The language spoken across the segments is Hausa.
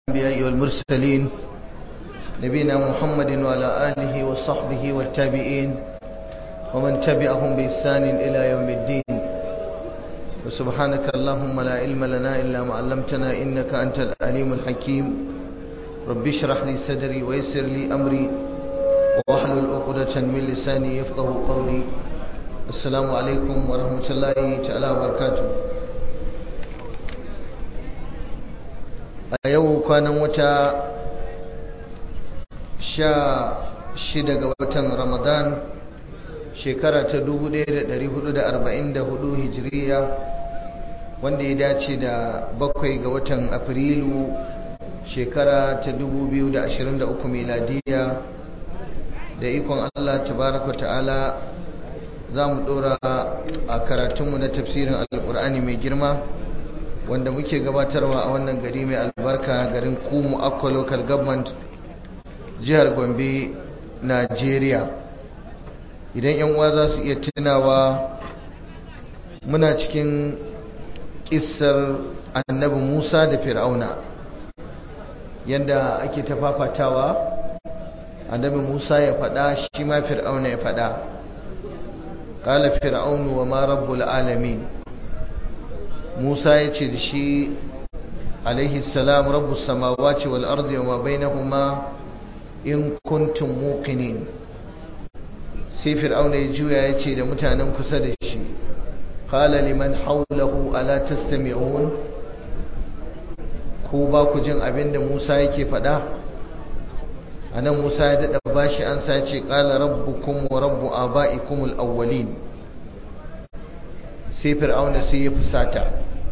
الأنبياء والمرسلين نبينا محمد وعلى آله وصحبه والتابعين ومن تبعهم بإحسان إلى يوم الدين وسبحانك اللهم لا علم لنا إلا ما علمتنا إنك أنت العليم الحكيم رب اشرح لي صدري ويسر لي أمري واحلل عقدة من لساني يفقه قولي السلام عليكم ورحمة الله تعالى وبركاته a yau kwanan wata sha shida ga watan ramadan shekara ta 1444 hijiriya wanda ya dace da bakwai ga watan afrilu shekara ta 2023 miladiya da ikon allah tabaraka ta'ala za mu dora a karatunmu na tafsirin alkur'ani mai girma wanda muke gabatarwa a wannan gari mai albarka garin kumu akwa local government jihar gombe nigeria idan yan uwa za su iya tunawa muna cikin kissar annabi musa da fir'auna yadda ake ta fafatawa annabi musa ya faɗa shi ma fir'auna ya faɗa ƙala fir'aunu wa ma rabbul alamin Musa ya ce da shi alaihi salam rabbus samawati wal ardi wa ma bainahuma in kuntum muqinin sai fir'auna ya juya ya ce da mutanen kusa da shi qala liman hawlahu ala tastami'un ko ba ku jin abin da Musa yake faɗa anan Musa ya dada bashi an sa ce qala rabbukum wa rabbu aba'ikum al-awwalin sai fir'auna sai ya fusata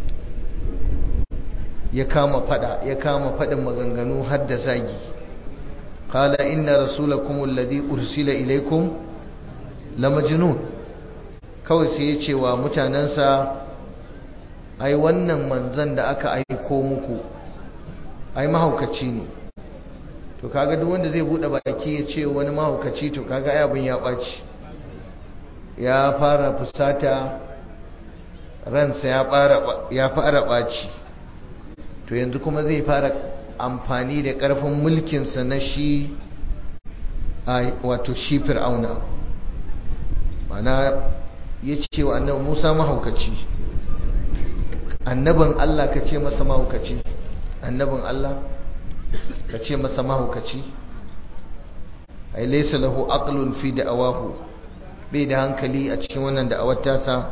ya kama fada ya kama fadin maganganu har da zagi qala inna rasulakum alladhi ursila ilaykum lamajnun kawai sai ya ce wa mutanansa ai wannan manzon da aka aiko muku ai mahaukaci ne to kaga duk wanda zai bude baki ya ce wani mahaukaci to kaga ai abin ya baci ya fara fusata ransa ya fara ɓaci to yanzu kuma zai fara amfani da ƙarfin mulkinsa na shi wato shi fir'auna mana ya ce wa annabi musa mahaukaci annabin allah ka ce masa mahaukaci annabin allah ka ce masa mahaukaci ai laisa lahu aqlun fi da'awahu bai da hankali a cikin wannan da'awar tasa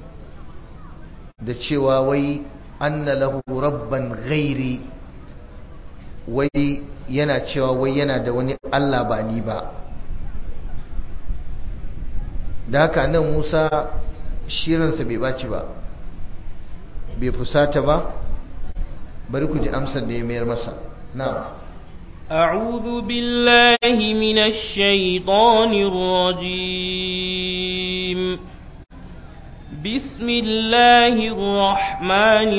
da cewa wai anna lahu rabban ghairi wai yana cewa wai yana da wani Allah ba ni ba da haka nan Musa shirinsa bai baci ba bai fusata ba bari ku ji amsar da ya mayar masa na'am أعوذ بالله من الشيطان الرجيم بسم الله الرحمن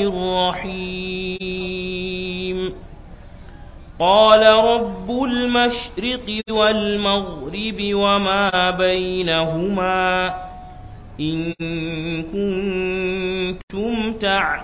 الرحيم قال رب المشرق والمغرب وما بينهما إن كنتم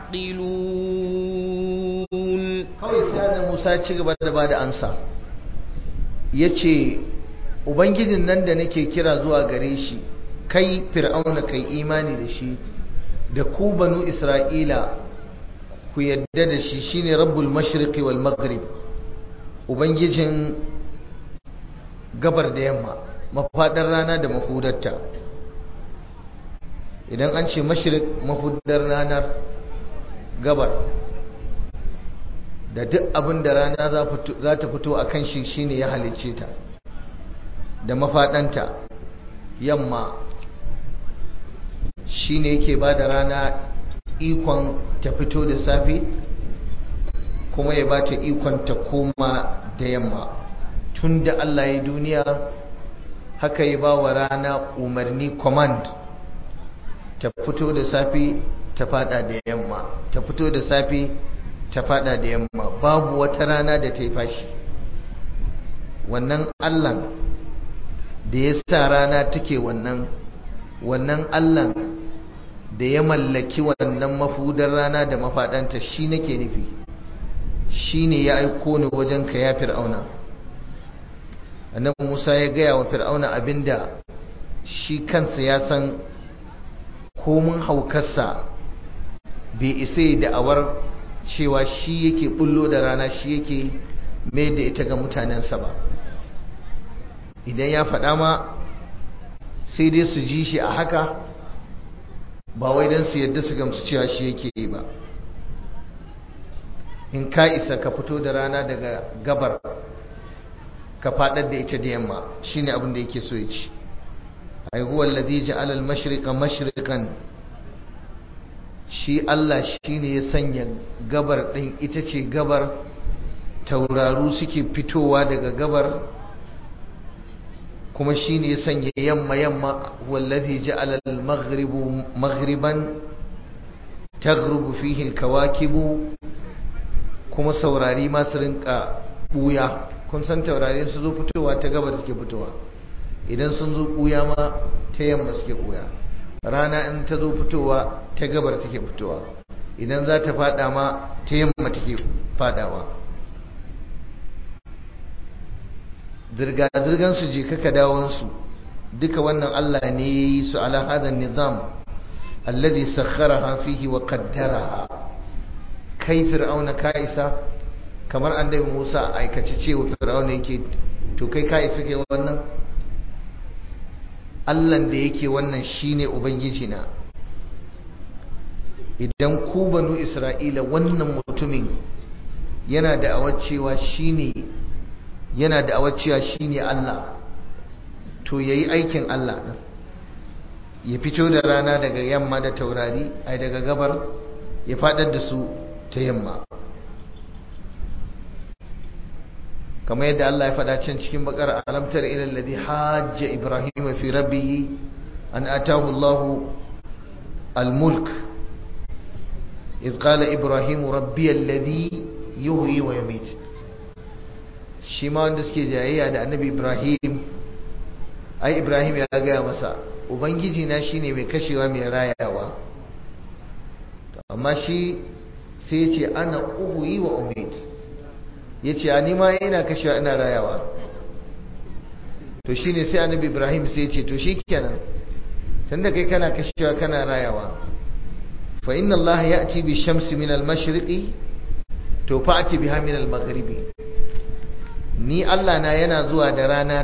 تعقلون kawai sai da Musa ci gaba da bada amsa yace ubangijin nan da nake kira zuwa gare shi kai fir'auna kai imani da shi da ku banu isra'ila ku yadda da shi shine rabbul mashriqi wal maghrib ubangijin gabar da yamma mafadar rana da mahudarta idan an ce mashriq mafudar ranar gabar da duk abin da rana za ta fito a kan shi shine ya halicce ta da mafadanta yamma shi ne yake ba da rana ikon ta fito da safe kuma ya ba ta ikon ta koma da yamma tun da Allah ya duniya haka ya ba wa rana umarni command ta fito da safe ta fada da yamma ta fito da safe ta fada da yamma babu wata rana da ta yi fashi wannan Allah da ya sa rana take wannan wannan Allah da ya mallaki wannan mafudar rana da mafaɗanta shi nake nufi shine ya aiko ni wajen ka ya fir'auna annabi Musa ya gaya wa fir'auna abinda shi kansa ya san komun haukarsa bai isa da'awar cewa shi yake bullo da rana shi yake mai da ita ga mutanensa ba idan ya faɗa ma sai dai su ji shi a haka ba wai don su yadda su gamsu cewa shi yake yi ba in ka isa ka fito da rana daga gabar ka faɗar da ita da yamma shine abin da yake so ya ci ai huwa alladhi ja'ala al-mashriqa mashriqan shi Allah shine ya sanya gabar din ita ce gabar tauraru suke fitowa daga gabar kuma shine ya sanya yamma yamma wallazi ja'ala al-maghribu maghriban taghrubu fihi al-kawakibu kuma saurari ma su rinka buya kun san taurari su zo fitowa ta gabar suke fitowa idan sun zo buya ma ta yamma suke buya rana in ta zo fitowa ta gabar take fitowa idan za ta fada ma ta yamma take fadawa zirga-zirgan su je kaka dawonsu duka wannan Allah ne ya yi su ala hadan nizam alladhi sakharaha fihi wa qaddaraha kai fir'auna ka isa kamar annabi Musa aikace cewa fir'auna yake to kai ka isa ke wannan Allah da yake wannan shine ubangiji na idan ku banu Isra'ila wannan mutumin yana da cewa shine yana da cewa shine Allah to yayi aikin Allah din ya fito da rana daga yamma da taurari ai daga gabar ya fadar da su ta yamma kamar yadda Allah ya faɗa can cikin bakar alamtar ila alladhi hajja ibrahim fi rabbih an atahu Allah al-mulk إذ قال إبراهيم ربي الذي يهوي ويميت shi ma wanda suke jayayya da annabi ibrahim ai ibrahim ya gaya masa ubangiji na shine mai kashewa mai rayawa amma shi sai ce ana uhuyi wa umid ya ce a nima yana kashewa ina rayawa to shine sai annabi ibrahim sai ce to shi kenan tunda kai kana kashewa kana rayawa fa inna allaha ya'ti bi shamsi min al-mashriqi to fa'ti biha min al-maghribi ni Allah na yana zuwa da rana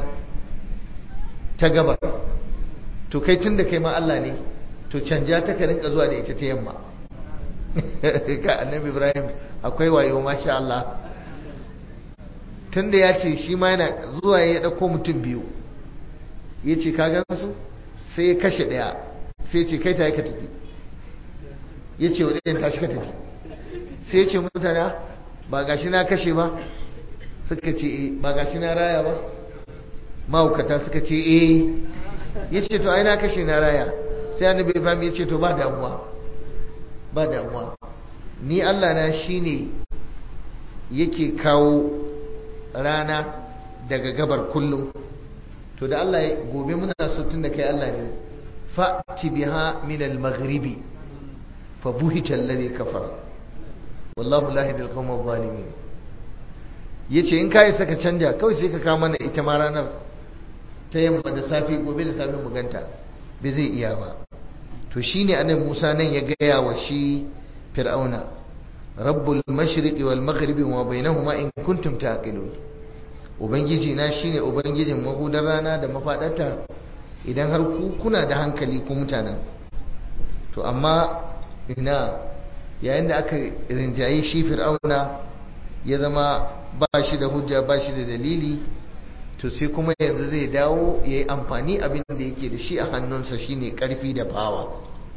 ta gabar to kai tun da kai ma Allah ne to canja ta ka rinka zuwa da ita ta yamma ka annabi Ibrahim akwai wayo masha Allah tun da ya ce shi ma yana zuwa ya dauko mutum biyu ya ce ka gan su sai ya kashe ɗaya sai ya ce kai ta yi ka tafi ya ce wa ɗayan tashi ka tafi sai ya ce mutane ba gashi na kashe ba suka ce e ba gashi na raya ba mahaukata suka ce e ya ce to ai na kashe na raya sai annabi ibrahim ya ce to ba damuwa ba damuwa ni allah na shine yake kawo rana daga gabar kullum to da allah gobe muna so tun da kai allah ne fa'ti biha min al-maghribi fa buhita alladhi kafara wallahu la yahdi al-qawma adh-dhalimin ya ce in kayi saka canja kawai sai ka kawo mana ita ma ranar ta yamma da safi gobe da safi muganta bai zai iya ba to shine annabi Musa nan ya gaya wa shi fir'auna rabbul mashriqi wal maghribi wa bainahuma in kuntum taqilun ubangiji na shine ubangijin mahudar rana da mafadarta idan har ku kuna da hankali ku mutanen to amma ina yayin da aka rinjaye shi fir'auna ya zama ba shi da hujja ba shi da dalili to sai kuma yanzu zai dawo ya yi amfani abin da yake da shi a hannunsa shine karfi da fawa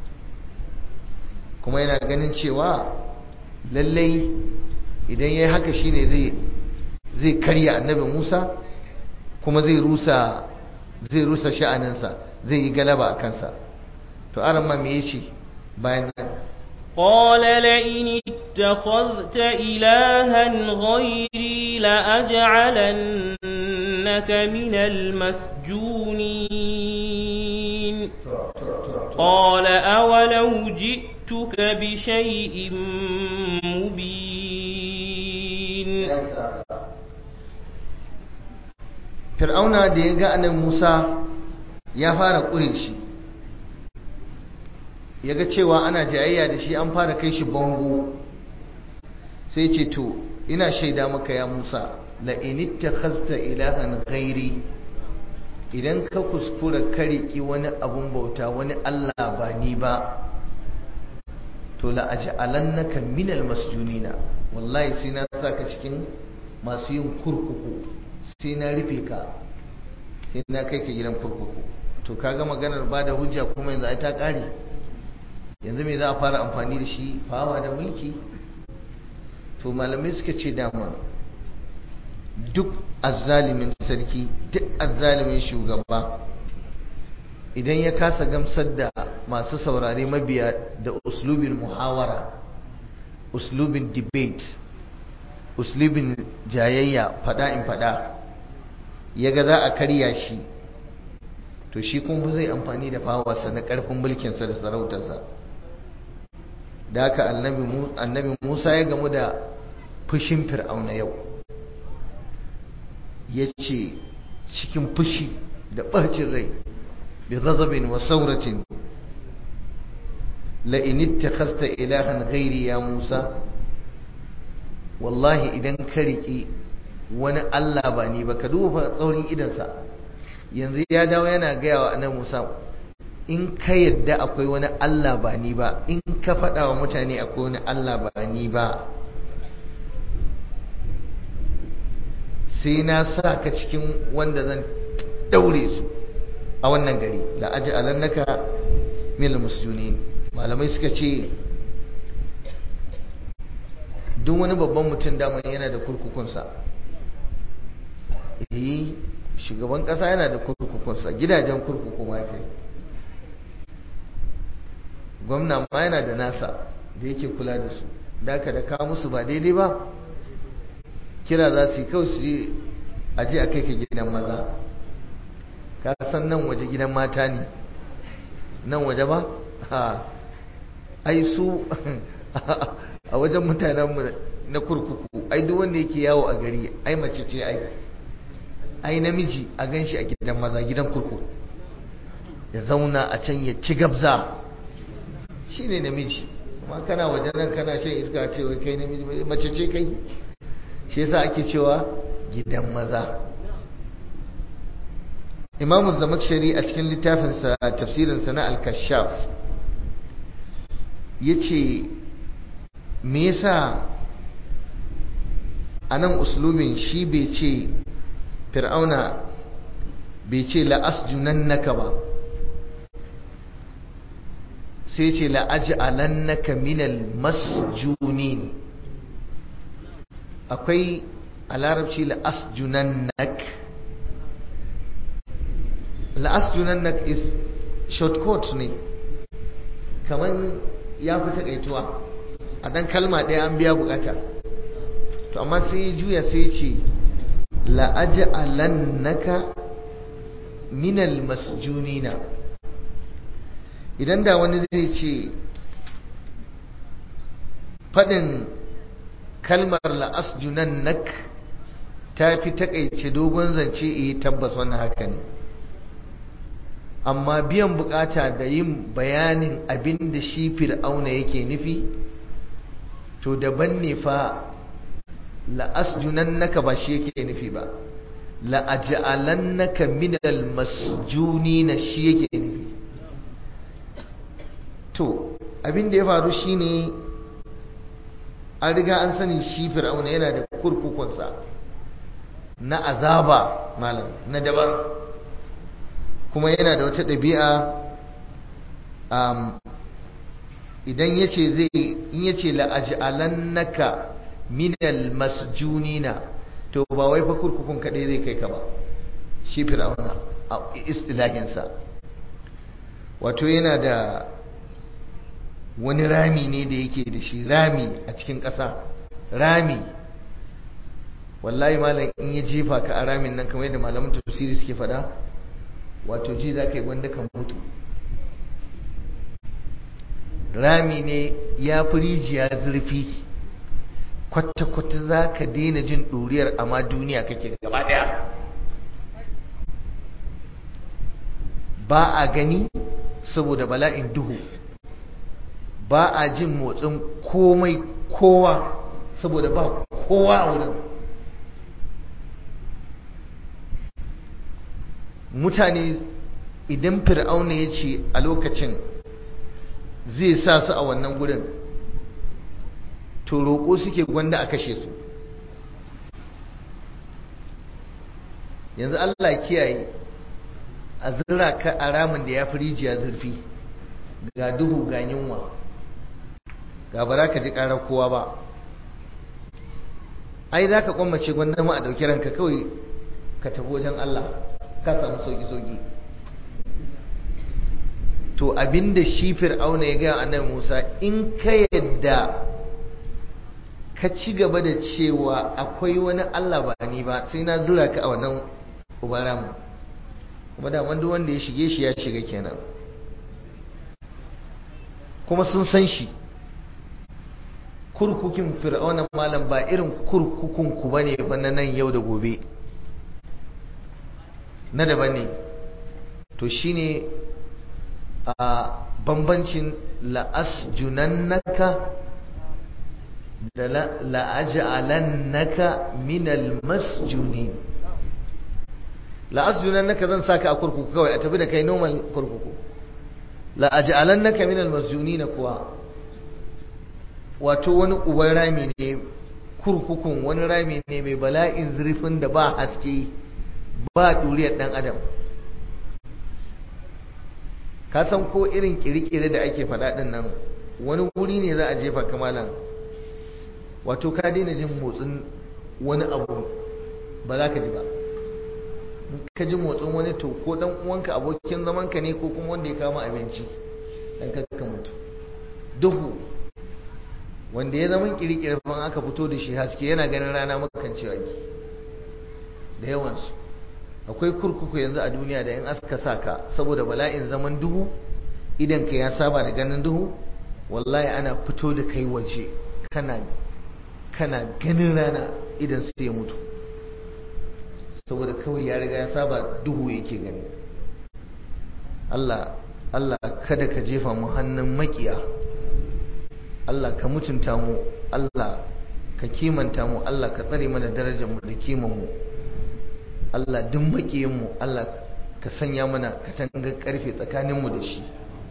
kuma yana ganin cewa lallai idan ya yi haka shine zai zai karya annabi musa kuma zai rusa zai rusa sha'aninsa zai yi galaba a kansa to aran ma me yace bayan nan قال لئن اتخذت إلها غيري لأجعلنك من المسجونين قال أولو جئتك بشيء مبين fir'auna da ya ga annabi Musa ya fara ƙure shi ya ga cewa ana jayayya da shi an fara kai shi bango sai ce to ina shaida maka ya Musa la in ittakhadhta ilahan ghairi idan ka kuskura ka riki wani abun bauta wani Allah ba ni ba to la aj'alannaka minal masjunina wallahi sai na saka cikin masu yin kurkuku sai na rufe ka sai na kai ka gidan kurkuku to kaga maganar ba da hujja kuma yanzu ai ta kare yanzu me za a fara amfani da shi fawa da mulki to malamai suka ce dama duk azzalimin sarki duk azzalimin shugaba idan ya kasa gamsar da masu saurare mabiya da uslubin muhawara uslubin debate uslubin jayayya fada in fada ya ga za a karya shi to shi kuma zai amfani da fawarsa na karfin mulkinsa da sarautarsa da haka annabi musa ya gamu da fushin fir'auna yau ya ce cikin fushi da ɓacin rai bi ghadabin wa sauratin la in ittakhadhta ilahan ghairi ya musa wallahi idan ka riƙe wani Allah ba ni ba ka duba tsaurin idansa yanzu ya dawo yana gaya wa annabi Musa in ka yadda akwai wani Allah ba ni ba in ka faɗa wa mutane akwai wani Allah ba ni ba sai na sa ka cikin wanda zan daure su a wannan gari la aji alannaka mil musjunin malamai suka ce duk wani babban mutum daman yana da kurkukunsa eh shugaban kasa yana da kurkukunsa gidajen kurkuku ma kai gwamna ma yana da nasa da yake kula da su da ka da kawo musu ba daidai ba kira za su yi kawai su je a je a kai ka gidan maza ka san nan waje gidan mata ne nan waje ba ha ai su a wajen mutanenmu na kurkuku ai duk wanda yake yawo a gari ai mace ce ai ai namiji a gan shi a gidan maza gidan kurkuku ya zauna a can ya ci gabza shi ne namiji kuma kana wajen nan kana shan iska ce wai kai namiji mace ce kai shi yasa ake cewa gidan maza imamu zamakshari a cikin littafinsa tafsirinsa na al-kashaf ya ce me yasa a nan uslubin shi bai ce fir'auna bai ce la'asjunannaka ba sai ce la'aj'alannaka minal masjunin akwai a larabci la'asjunannak la'asjunannak is shortcut ne kamar ya fi takaituwa a dan kalma ɗaya an biya bukata to amma sai ya juya sai ce la'aj'alannaka minal masjunina idan da wani zai ce faɗin kalmar la'asjunannak ta fi takaice dogon zance iya tabbas wannan haka ne amma biyan bukata da yin bayanin abin da shi fir'auna yake nufi to daban ne fa la'asjunannaka ba shi yake nufi ba la'aj'alannaka minal masjunina shi yake nufi to abin da ya faru shine an riga an sani shi fir'auna yana da kurkukunsa na azaba malam na daban kuma yana da wata ɗabi'a idan ya ce zai in ya ce la'aj'alannaka minal masjunina to ba wai fa kurkukun kaɗai zai kai ka ba shi fir'auna a istilahinsa wato yana da wani rami ne da yake da shi rami a cikin ƙasa rami wallahi malam in ya jefa ka a ramin nan kamar yadda malaman tafsiri suke faɗa wato ji za ka yi wanda kan mutu rami ne ya fi rijiya zurfi kwata-kwata za ka daina jin ɗuriyar amma duniya kake gaba ɗaya ba a gani saboda bala'in duhu ba a jin motsin komai kowa saboda ba kowa a wurin mutane idan fir'auna ya ce a lokacin zai sa su a wannan gurin to roƙo suke gwanda a kashe su yanzu Allah kiyaye a zira ka a ramin da ya fi rijiya zurfi ga duhu ga yunwa ga ba za ka ji ƙarar kowa ba ai za ka kwammace gwanda ma a ɗauki ranka kawai ka tafi wajen Allah ka samu sauki-sauki to abinda shi fir'auna ya gaya annabi Musa in ka yadda ka ci gaba da cewa akwai wani Allah ba ni ba sai na zura ka a wannan ubaramu kuma da wanda wanda ya shige shi ya shiga kenan kuma sun san shi kurkukin fir'auna malam ba irin kurkukun ku bane fa na nan yau da gobe na daban ne to shine a bambancin la'asjunannaka da la'aj'alannaka minal masjunin la'asjunannaka zan saka a kurkuku kawai a tafi da kai normal kurkuku la'aj'alannaka minal masjunin kuwa wato wani uban rami ne kurkukun wani rami ne mai bala'in zurfin da ba haske ba duriyar dan adam ka san ko irin kirkire da ake faɗa ɗin nan wani wuri ne za a jefa kamalan wato ka daina jin motsin wani abu ba za ka ji ba ka ji motsin wani to ko dan uwanka abokin zamanka ne ko kuma wanda ya kama abinci dan ka mutu duhu wanda ya zama kirkire ban aka fito da shi haske yana ganin rana makancewa ki da yawansu akwai kurkuku yanzu a duniya da in aska sa ka saboda bala'in zaman duhu idan ka ya saba da ganin duhu wallahi ana fito da kai waje kana kana ganin rana idan sai ya mutu saboda kawai ya riga ya saba duhu yake gani Allah Allah kada ka jefa mu hannun makiya Allah ka mutunta mu Allah ka kimanta mu Allah ka tsare mana darajar mu da kiman mu Allah duk makiyin mu Allah ka sanya mana katangar karfe tsakanin mu da shi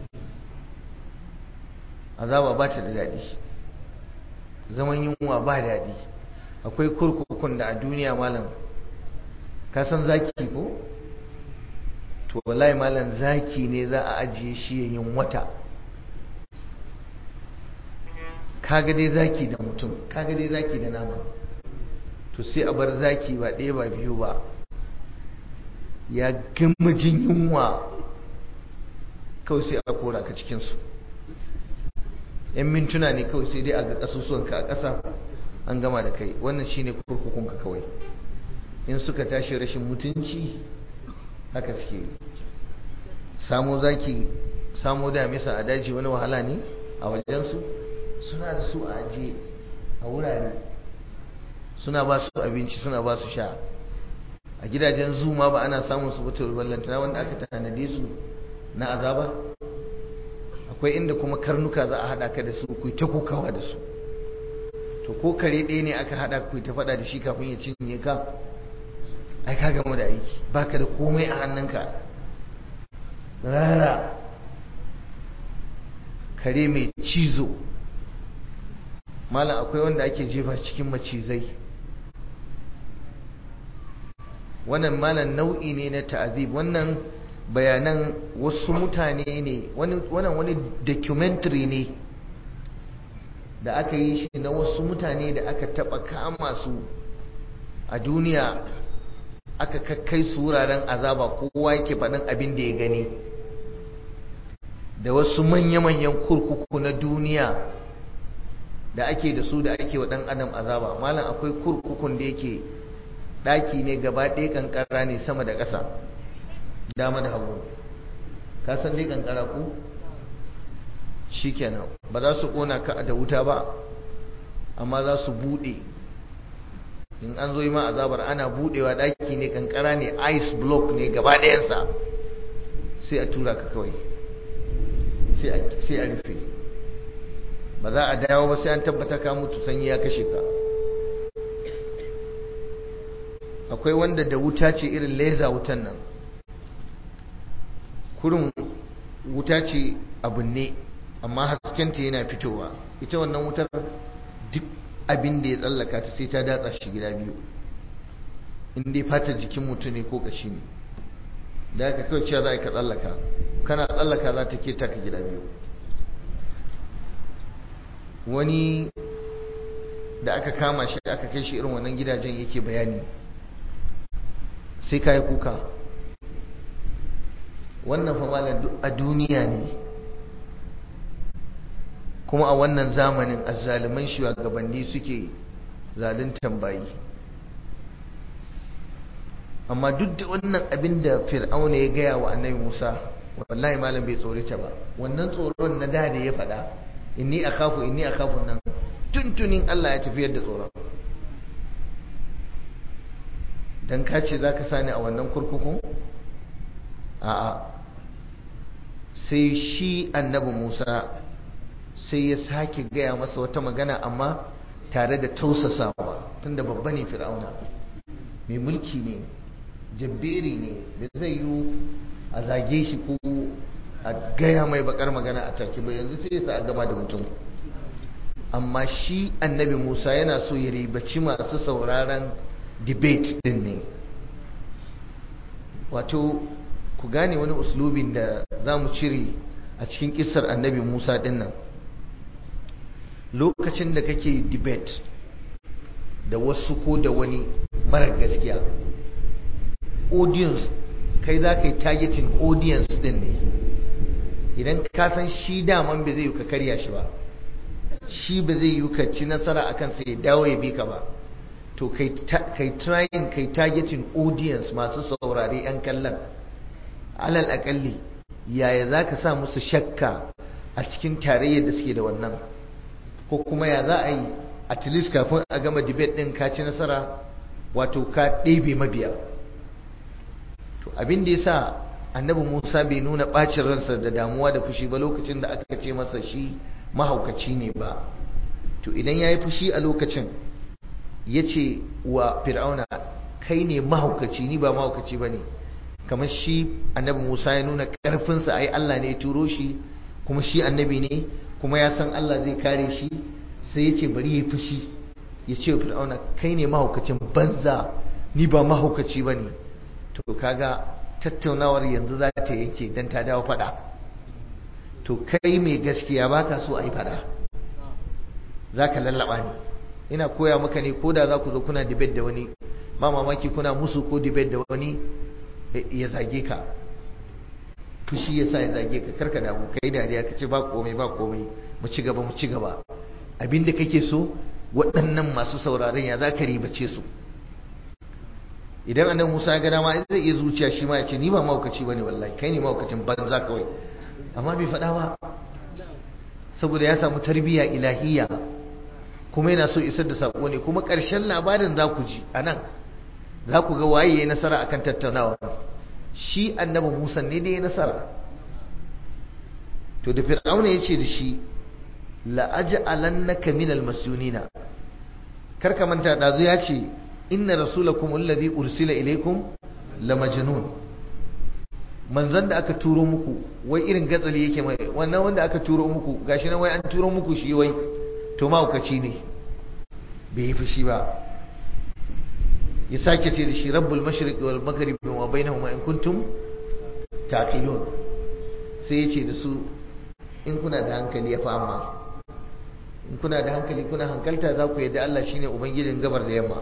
azaba ba ta da daɗi zaman yunwa ba daɗi akwai kurkukun da a duniya malam ka san zaki ko to wallahi malam zaki ne za a ajiye shi yayin wata kaga dai zaki da mutum kaga dai zaki da nama to sai a bar zaki ba ɗaya ba biyu ba ya gama jin yunwa kawai sai a kora ka cikinsu yan mintuna ne kawai sai dai a ga ƙasusuwanka a ƙasa an gama da kai wannan shine kurkukunka kawai in suka tashi rashin mutunci haka suke samo zaki samo damisa a daji wani wahala ne a wajensu suna da su a ajiye a wurare suna ba su abinci suna ba su sha a gidajen zuma ba ana samun su butar ballantana wanda aka tanade su na azaba akwai inda kuma karnuka za a haɗa ka da su ku ta kokawa da su to ko kare ɗaya ne aka haɗa ku ta faɗa da shi kafin ya cinye ka ai ka gama da aiki baka da komai a hannunka rara kare mai cizo malam akwai wanda ake jefa cikin macizai wannan malam nau'i ne na ta'azib wannan bayanan wasu mutane ne wannan wani documentary ne da aka yi shi na wasu mutane da aka taba kama su a duniya aka kakkai su wuraren azaba kowa yake faɗin abin da ya gani da wasu manya-manyan kurkuku na duniya da ake da su da ake wa ɗan adam azaba malam akwai kurkukun da yake ɗaki ne gaba ɗaya kankara ne sama da ƙasa dama da hagu ka san dai kankara ku shikenan ba za su ƙona ka da wuta ba amma za su bude in an zo yi ma azabar ana budewa daki ne kankara ne ice block ne gaba ɗayansa sai a tura ka kawai sai a rufe ba za a dawo ba sai an tabbata ka mutu sanyi ya kashe ka akwai wanda da wuta ce irin leza wutan nan kurin wuta ce abin ne amma haskenta yana fitowa ita wannan wutar duk abin da ya tsallaka ta sai ta datsa shi gida biyu in dai fatar jikin mutum ne ko kashi ne da aka kawai cewa za ka tsallaka kana tsallaka za ta keta ka gida biyu wani da aka kama shi aka kai shi irin wannan gidajen yake bayani sai ka yi kuka wannan famalan a duniya ne kuma a wannan zamanin azzaliman shugabanni suke zaluntan bayi amma duk da wannan abin da fir'auna ya gaya wa annabi musa wallahi malam bai tsorita ba wannan tsoron na da da ya faɗa inni akhafu inni akhafu nan tuntunin Allah ya tafiyar da tsoron dan ka ce zaka sani a wannan kurkukun a'a sai shi annabi Musa sai ya sake gaya masa wata magana amma tare da tausasawa tunda babba ne fir'auna mai mulki ne jabberi ne da zai yi a zage shi ko a gaya mai bakar magana a take ba yanzu sai sa a gama da mutum amma shi annabi musa yana so ya ribaci masu sauraron debate din ne wato ku gane wani uslubin da za mu cire a cikin kisar annabi musa din nan lokacin da kake debate da wasu ko da wani mara gaskiya audience kai za ka yi targeting audience din ne idan ka san shi daman ba zai yi ka karya shi ba shi ba zai yi ka ci nasara a kansa ya dawo ya bi ka ba to kai trying kai targeting audience masu saurare 'yan kallon alal akalli yaya za ka sa musu shakka a cikin tarayyar da suke da wannan ko kuma ya za a yi at least kafin a gama debate din ka ci nasara wato ka ɗebe mabiya to abin da ya sa annabi musa bai nuna ɓacin ransa da damuwa da fushi ba lokacin da aka ce masa shi mahaukaci ne ba to idan ya yi fushi a lokacin ya ce wa fir'auna kai ne mahaukaci ni ba mahaukaci ba ne kamar shi annabi musa ya nuna ƙarfinsa ai allah ne ya turo shi kuma shi annabi ne kuma ya san allah zai kare shi sai ya ce bari ya yi fushi ya ce wa fir'auna kai ne mahaukacin banza ni ba mahaukaci ba ne to kaga tattaunawar yanzu za ta yanke don ta dawo fada to kai mai gaskiya ba ka so a yi fada za ka lallaba ne ina koya maka ne ko da za ku zo kuna debate da wani ma mamaki kuna musu ko debate da wani ya zage ka fushi ya sa ya zage ka karka damu kai dariya ka ce ba komai ba komai mu ci gaba mu ci gaba abinda kake so waɗannan masu sauraron ya za ka ribace su idan annabi Musa ya ga dama zai iya zuciya shi ma ya ce ni ba maukaci bane wallahi kai ne maukacin banza kawai amma bai faɗa ba saboda ya samu tarbiyya ilahiyya kuma yana so isar da sako ne kuma ƙarshen labarin za ku ji a nan za ku ga waye ya nasara akan tattaunawa shi annabi Musa ne da ya nasara to da fir'auna ya ce da shi la'aj'alannaka minal masunina kar ka manta dazu ya ce inna rasulakum alladhi ursila ilaykum lamajnun manzon da aka turo muku wai irin gatsali yake mai wannan wanda aka turo muku gashi nan wai an turo muku shi wai to mahaukaci ne bai yi fushi ba ya sake ce da shi rabbul mashriqi wal maghribi wa bainahuma in kuntum taqilun sai ya ce da su in kuna da hankali ya fama in kuna da hankali kuna hankalta za ku yadda Allah shine ubangijin gabar da yamma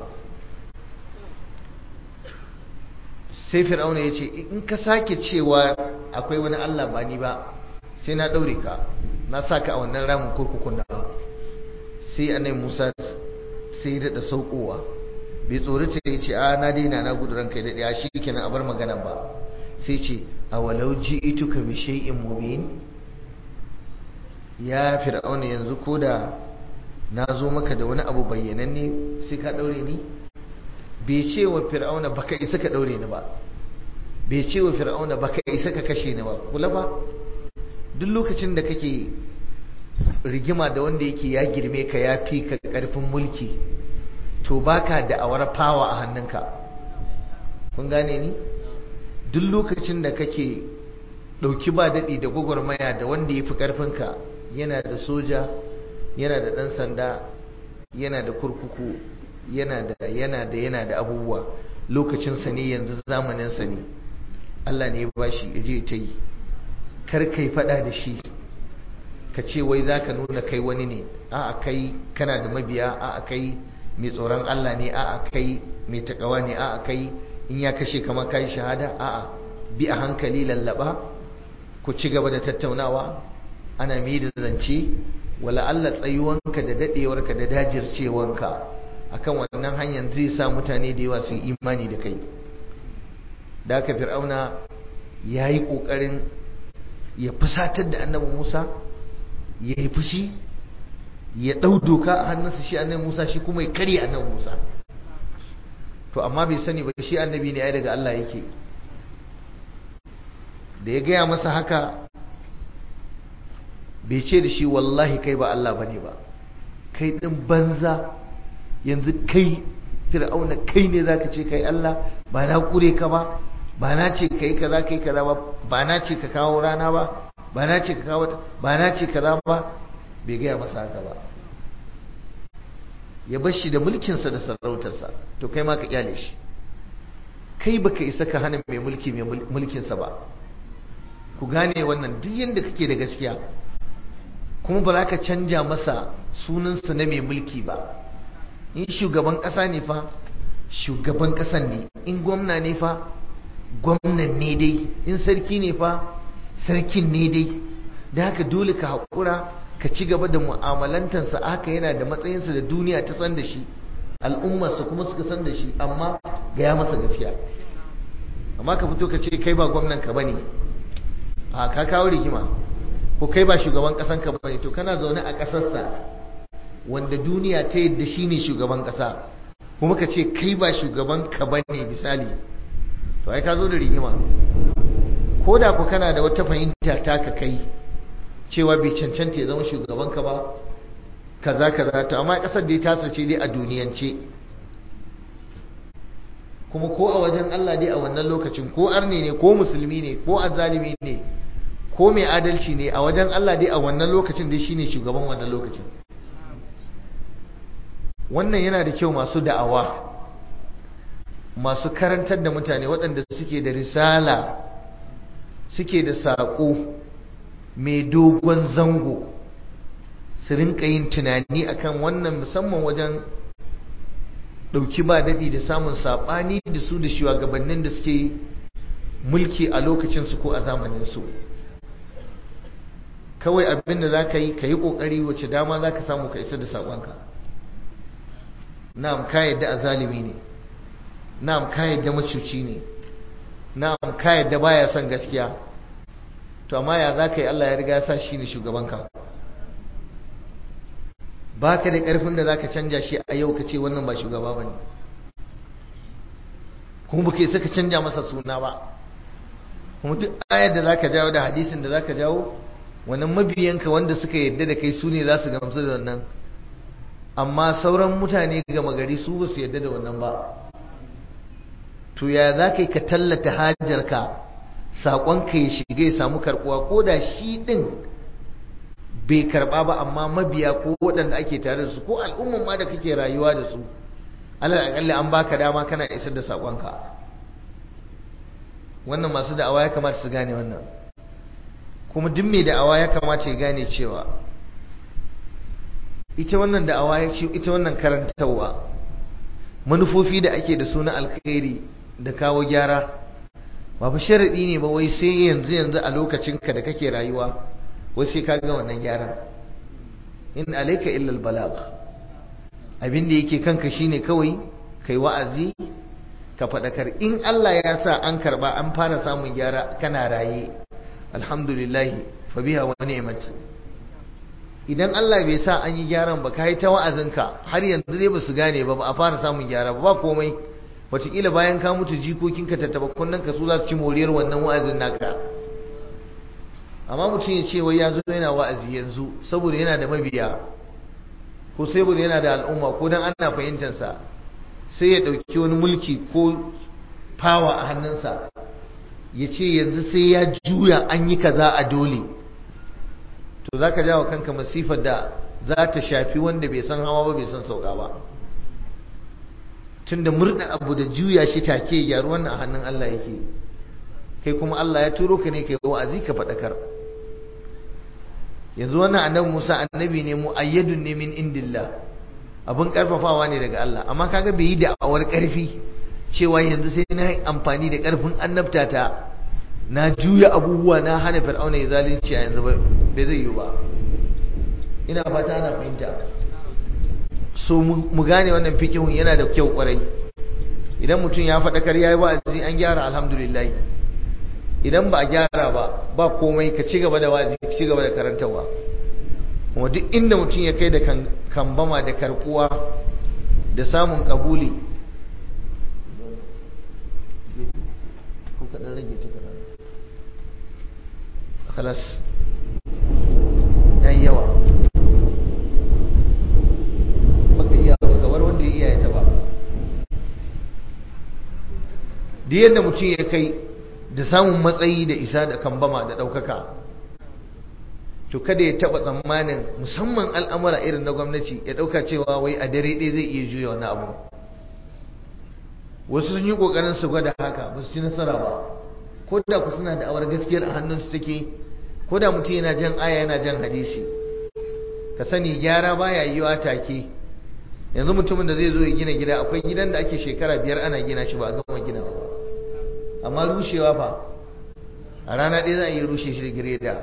sai fir'auna ya ce in ka sake cewa akwai wani Allah ba ni ba sai na daure ka na saka a wannan ramin kurkukun da sai annabi Musa sai ya dada saukowa bai tsorata ya ce a na daina na gudu ranka da ya shi kenan a bar magana ba sai ce a walau ji'ituka bi shay'in mubin ya fir'auna yanzu ko da na zo maka da wani abu bayyananne sai ka daure ni bai ce wa fir'auna baka isa ka daure ni ba bai ce wa fir'auna baka isa ka kashe ni ba kula ba duk lokacin da kake rigima da wanda yake ya girme ka ya fi ka karfin mulki to baka da awar fawa a hannunka kun gane ni duk lokacin da kake dauki ba daɗi da gwagwarmaya da wanda ya fi ƙarfinka yana da soja yana da ɗan sanda yana da kurkuku yana da yana da yana da abubuwa lokacinsa ne yanzu zamaninsa ne Allah ne ya bashi ya je ta yi kar kai faɗa da shi ka ce wai za ka nuna kai wani ne a'a kai kana da mabiya a'a kai mai tsoron Allah ne a'a kai mai takawa ne a'a kai in ya kashe kama kai shahada a'a bi a hankali lallaba ku ci gaba da tattaunawa ana mai da zance wala Allah tsayuwanka da dadewarka da dajircewanka akan wannan hanyar zai sa mutane da yawa su imani da kai da aka fir'auna ya yi ƙoƙarin ya fusatar da annabi musa ya yi fushi ya ɗau doka a hannunsa shi annabi musa shi kuma ya karya annabi musa to amma bai sani ba shi annabi ne ai daga Allah yake da ya gaya masa haka bai ce da shi wallahi kai ba Allah bane ba kai din banza yanzu kai fir'auna kai ne zaka ce kai Allah ba na kure ka ba ba na ce kai kaza kai kaza ba ba na ce ka kawo rana ba ba na ce ka kawo ba na ce kaza ba bai gaya masa haka ba ya bar shi da mulkinsa da sarautarsa to kai ma ka kyale shi kai baka isa ka hana mai mulki mai mulkinsa ba ku gane wannan duk yadda kake da gaskiya kuma ba za ka canja masa sunansa na mai mulki ba in shugaban ƙasa ne fa shugaban ƙasan ne in gwamna ne fa gwamnan ne dai in sarki ne fa sarkin ne dai da haka dole ka haƙura ka ci gaba da mu'amalantarsa haka yana da matsayinsa da duniya ta san da shi al'ummarsa kuma suka san da shi amma gaya masa gaskiya amma ka fito ka ce kai ba gwamnan ka bane a ka kawo rigima ko kai ba shugaban kasan ka bane to kana zaune a kasarsa wanda duniya ta yadda shi ne shugaban kasa kuma ka ce kai ba shugaban ka bane misali to ai ka zo da rigima ko da ku kana da wata fahimta ta ka kai cewa bai cancanta ya zama shugaban ka ba kaza kaza to amma kasar da ya tasa ce dai a duniyance kuma ko a wajen Allah dai a wannan lokacin ko arne ne ko musulmi ne ko azzalimi ne ko mai adalci ne a wajen Allah dai a wannan lokacin dai shine shugaban wannan lokacin wannan yana da kyau masu da'awa masu karantar da mutane waɗanda suke da risala suke da saƙo mai dogon zango su rinka yin tunani akan wannan musamman wajen ɗauki ba daɗi da samun saɓani da su da shugabannin da suke mulki a lokacinsu ko a zamaninsu kawai abin da za ka yi ka yi ƙoƙari wace dama za ka samu ka isa da saƙonka na'am ka yadda a zalimi ne na'am ka yadda macuci ne na'am ka yadda baya son gaskiya to amma ya za ka yi Allah ya riga ya sa shi ne shugabanka ba ka da ƙarfin da za ka canja shi a yau ka ce wannan ba shugaba ba ne kuma ba ka isa ka canja masa suna ba kuma duk ayar da za ka jawo da hadisin da za ka jawo wannan mabiyanka wanda suka yadda da kai su ne za su gamsu da wannan amma sauran mutane gama gari su ba su yadda da wannan ba to ya za ka yi ka tallata hajarka saƙonka ya shiga ya samu karɓuwa ko da shi ɗin bai karɓa ba amma mabiya ko waɗanda ake tare da su ko al'umman ma da kake rayuwa da su alal aƙalli an baka dama kana isar da saƙonka wannan masu da'awa ya kamata su gane wannan kuma duk mai da'awa ya kamata ya gane cewa ita wannan da'awa ya ce ita wannan karantarwa manufofi da ake da su na alkhairi da kawo gyara ba fa sharadi ne ba wai sai yanzu yanzu a lokacinka da kake rayuwa wai sai ka ga wannan gyaran in alayka illa albalagh abin da yake kanka shine kawai kai wa'azi ka fadakar in Allah ya sa an karba an fara samun gyara kana raye alhamdulillah fa biha wa ni'mat idan Allah bai sa an yi gyaran ba kai ta wa'azinka har yanzu dai ba su gane ba ba a fara samun gyara ba ba komai wataƙila bayan ka mutu jikokinka tattaba kunnen ka su za su ci moriyar wannan wa'azin naka amma mutum ya ce wai ya zo yana wa'azi yanzu saboda yana da mabiya ko saboda yana da al'umma ko dan ana fahimtarsa sai ya ɗauki wani mulki ko fawa a hannunsa ya ce yanzu sai ya juya an yi kaza a dole to za ka jawo kanka masifar da za ta shafi wanda bai san hawa ba bai san sauka ba tunda murna abu da juya shi take gyaru wannan a hannun Allah yake kai kuma Allah ya turo ka ne kai wa'azi ka faɗakar yanzu wannan annabi Musa annabi ne mu ayyadun ne min indillah abin karfafawa ne daga Allah amma kaga bai yi da'awar karfi cewa yanzu sai na yi amfani da karfin annabtata na juya abubuwa na hana fir'auna ya zalunci a yanzu bai zai yi ba ina fata ana fahimta so mu gane wannan fikihun yana da kyau kwarai idan mutum ya faɗakar ya yi wa'azi an gyara alhamdulillah idan ba a gyara ba ba komai ka ci gaba da wa'azi ka ci gaba da karantarwa kuma duk inda mutum ya kai da kambama da karkuwa da samun kabuli khalas yayi yawa baka iya ba kamar wanda ya iya ya taba da yadda mutum ya kai da samun matsayi da isa da kambama da ɗaukaka to kada ya taɓa tsammanin musamman al'amura irin na gwamnati ya ɗauka cewa wai a dare ɗaya zai iya juya wani abu wasu sun yi ƙoƙarin su gwada haka ba su ci nasara ba ko da ku suna da awar gaskiyar a hannunsu take ko da mutum yana jan aya yana jan hadisi ka sani gyara baya yiwa take yanzu mutumin da zai zo ya gina gida akwai gidan da ake shekara biyar ana gina shi ba a gama gina ba amma rushewa fa a rana ɗaya za a iya rushe shi da gireda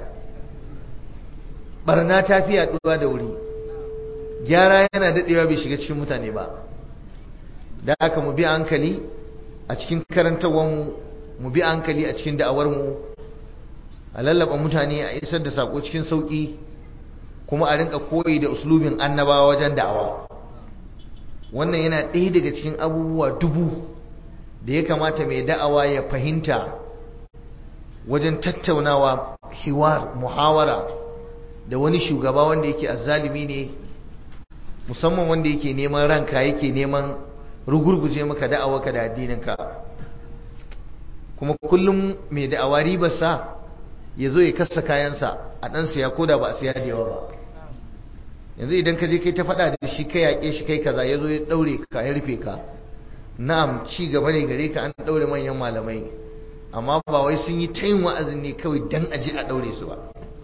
barna ta fi yaduwa da wuri gyara yana daɗewa bai shiga cikin mutane ba da aka mu bi hankali a cikin karantarwarmu mu bi hankali a cikin da'awarmu a lallaba mutane a isar da sako cikin sauƙi kuma a rinka koyi da uslubin annabawa wajen da'awa wannan yana ɗaya daga cikin abubuwa dubu da ya kamata mai da'awa ya fahimta wajen tattaunawa hiwar muhawara da wani shugaba wanda yake azzalimi ne musamman wanda yake neman ranka yake neman rugurguje maka da'awarka da addininka kuma kullum mai da'awa ribarsa ya zo ya kasa kayansa a ɗan siya ko da ba a siya da yawa ba yanzu idan ka je kai ta faɗa da shi kai yaƙe shi kai kaza ya zo ya ɗaure ka ya rufe ka na'am ci gaba ne gare ka an ɗaure manyan malamai amma ba wai sun yi ta yin wa'azin ne kawai dan aje a ɗaure su ba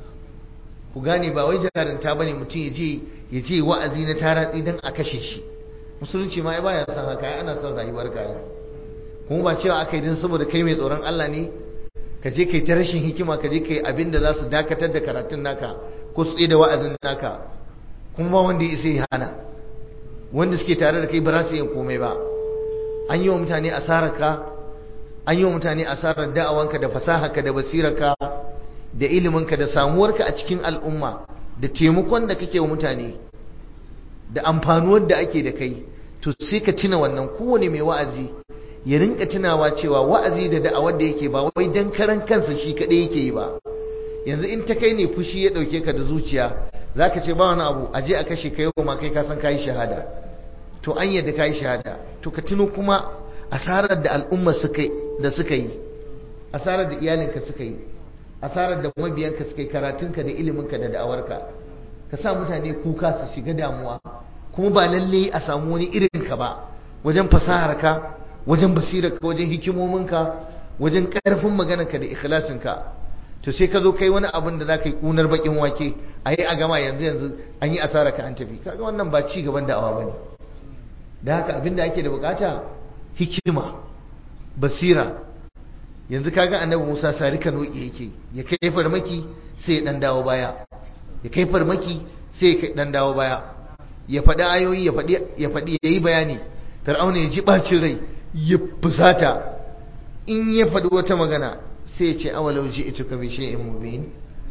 ku gane ba wai jarinta bane mutum ya je ya je wa'azi na taratsi dan a kashe shi musulunci ma ai baya son haka ai ana son rayuwar ka kuma ba cewa aka yi dan saboda kai mai tsoron Allah ne ka je kai ta rashin hikima ka je kai abin da za su dakatar da karatun naka ko su da wa'azin naka kuma ba wanda ya isa ya hana wanda suke tare da kai ba za su yi komai ba an yi wa mutane asarar ka an yi wa mutane asarar da'awanka da fasaharka da basirarka da iliminka da samuwarka a cikin al'umma da taimakon da kake wa mutane da amfanuwar da ake da kai to sai ka tuna wannan kowane mai wa'azi ya rinka tunawa cewa wa'azi da da'awar da yake ba wai dan karan kansa shi kadai yake yi ba yanzu in ta kai ne fushi ya dauke ka da zuciya zaka ce ba wani abu aje a kashe kai ma kai ka san kai shahada to an yadda kai shahada to ka tuno kuma asarar da al'umma suka da suka yi asarar da iyalinka suka yi asarar da mabiyanka suka yi karatunka da iliminka da da'awarka ka sa mutane kuka su shiga damuwa kuma ba lalle a samu wani irin ka ba wajen fasaharka wajen basirarka wajen hikimominka wajen karfin maganarka da ikhlasinka to sai ka zo kai wani abin da za ka yi kunar bakin wake a yi a gama yanzu yanzu an yi asara ka an tafi kaga wannan ba ci gaban da'awa ba ne da haka abin da ake da bukata hikima basira yanzu kaga annabi Musa sarika noki yake ya kai farmaki sai ya dan dawo baya ya kai farmaki sai ya dan dawo baya ya faɗi ayoyi ya faɗi ya faɗi yayi bayani Fir'auna ya ji bacin rai ya fusata in ya faɗi wata magana sai ya ce awalau ji'tuka bi shay'in mubin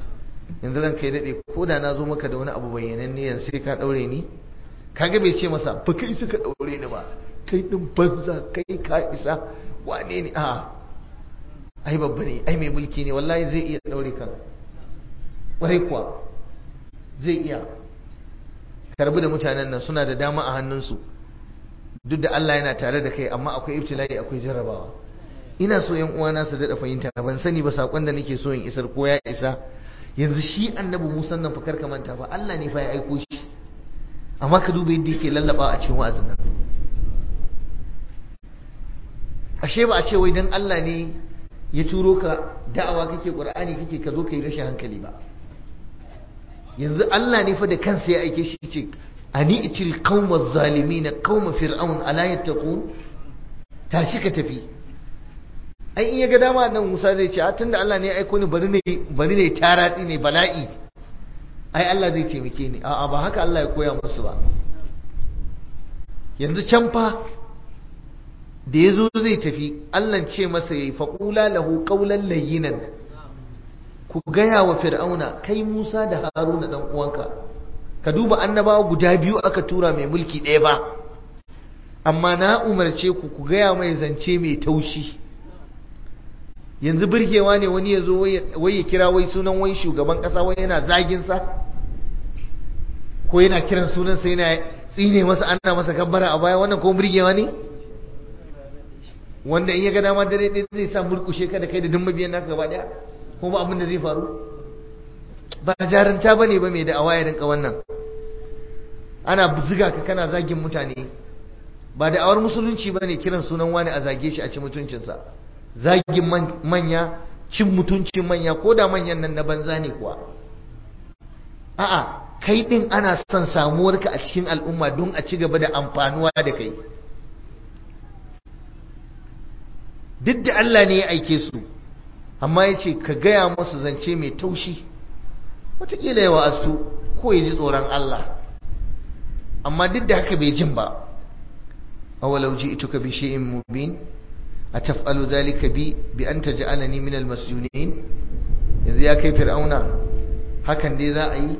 yanzu ran kai daɗe ko da na zo maka da wani abu bayyananne yanzu sai ka ɗaure ni kaga bai ce masa ba kai suka ɗaure ni ba kai ɗin banza kai ka isa wane ne a ai babba ne ai mai mulki ne wallahi zai iya ɗaure kan ƙwarai kuwa zai iya karbi da mutanen nan suna da dama a hannunsu duk da Allah yana tare da kai amma akwai ibtila'i akwai jarrabawa ina so yan uwana su daɗa fahimta ban sani ba sakon da nake so in isar ko ya isa yanzu shi annabi Musa nan fa karka manta fa Allah ne fa ya aiko shi amma ka duba yadda yake lallaba a cikin wa'azin nan ashe ba a ce wai dan Allah ne ya turo ka da'awa kake Qur'ani kake ka zo kai rashin hankali ba yanzu Allah ne fa da kansa ya aike shi ce ani itil qaumaz zalimin qaum fir'aun ala yattaqun tashi ka tafi ai in ya ga dama nan Musa zai ce tunda Allah ne ya aiko ni bari ne bari ne taratsi ne bala'i ai Allah zai taimake ni a'a ba haka Allah ya koya musu ba yanzu can fa da yazo zai tafi Allah ce masa yayi faqula lahu qawlan layyinan ku gaya wa fir'auna kai Musa da Haruna dan uwanka ka duba annabawa guda biyu aka tura mai mulki ɗaya ba amma na umarce ku ku gaya mai zance mai taushi yanzu birgewa ne wani ya zo wai ya kira wai sunan wai shugaban ƙasa wai yana zagin sa ko yana kiran sunansa yana tsine masa ana masa kabbara a baya wannan ko birgewa ne wanda in ya ga dama dare ɗaya zai sa murkushe ka da kai da duk mabiyan naka gaba ɗaya ko ba abin da zai faru ba jaranta ba ne ba mai da'awa ya rinka wannan ana ziga ka kana zagin mutane ba da'awar musulunci ba ne kiran sunan wani a zage shi a ci mutuncinsa zagin manya cin mutuncin manya ko da manyan nan na banza ne kuwa a'a kai din ana son samuwarka a cikin al'umma don a ci gaba da amfanuwa da kai duk da Allah ne ya aike su amma ya ce ka gaya masu zance mai taushi wataƙila yawa asu ko ya ji tsoron Allah amma duk da haka bai jin ba awalau ji ituka bi shay'in mubin ataf'alu dhalika bi bi an taj'alani min almasjunin yanzu ya kai fir'auna hakan dai za a yi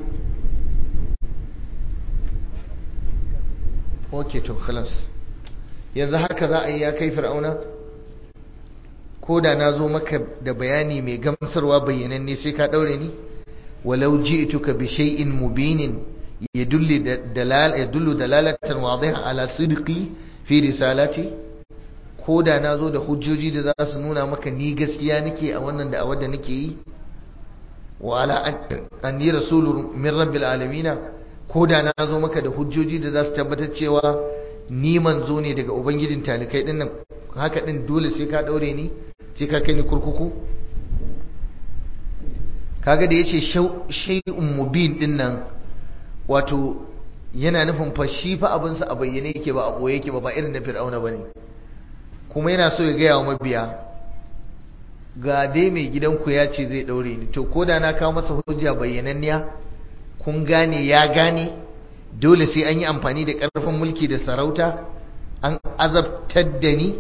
okay to khalas yanzu haka za a yi ya kai fir'auna ko da na zo maka da bayani mai gamsarwa bayyananne sai ka daure ni walau ji'tuka bi shay'in mubinin yadullu dalal yadullu dalalatan wadiha ala sidqi fi risalati ko da na zo da hujjoji da za su nuna maka ni gaskiya nake a wannan da da nake yi wa ala anni rasulun min rabbil alamin ko da na zo maka da hujjoji da za su tabbatar cewa ni manzo ne daga ubangijin talikai dinnan haka din dole sai ka daure ni sai ka kai ni kurkuku kaga da yace shay'un mubin din nan wato yana nufin fa shi fa abin sa a bayyane yake ba a boye yake ba ba irin na fir'auna bane kuma yana so ya ga wa mabiya ga dai mai gidanku ya ce zai daure ni to koda na kawo masa hujja bayyananniya kun gane ya gane dole sai an yi amfani da karfin mulki da sarauta an azabtar da ni